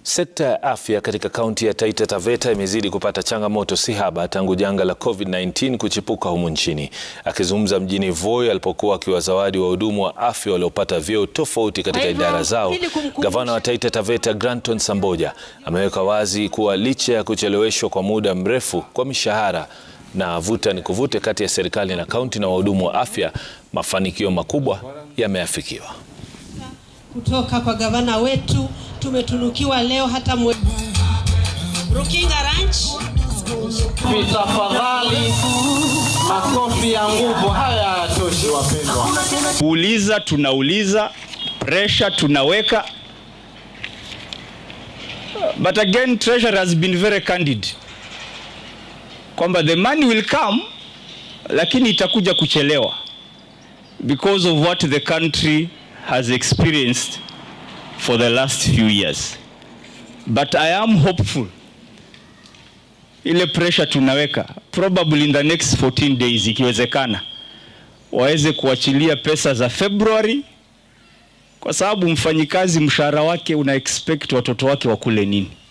Sekta ya afya katika kaunti ya Taita Taveta imezidi kupata changamoto si haba tangu janga la COVID-19 kuchipuka humu nchini. Akizungumza mjini Voi alipokuwa akiwazawadi wahudumu wa afya waliopata vyeo tofauti katika idara zao, gavana wa Taita Taveta Granton Samboja ameweka wazi kuwa licha ya kucheleweshwa kwa muda mrefu kwa mishahara na vuta ni kuvute kati ya serikali na kaunti na wahudumu wa afya, mafanikio makubwa yameafikiwa. Kutoka kwa gavana wetu tumetunukiwa leo hata mwe... Rukinga Ranch. Tafadhali, makofi ya nguvu haya hayatoshi wapendwa. Kuuliza tunauliza, pressure tunaweka, but again treasury has been very candid kwamba the money will come, lakini itakuja kuchelewa because of what the country has experienced for the last few years. But I am hopeful. Ile pressure tunaweka probably in the next 14 days ikiwezekana waweze kuachilia pesa za February kwa sababu mfanyikazi mshahara wake una expect watoto wake wakule nini.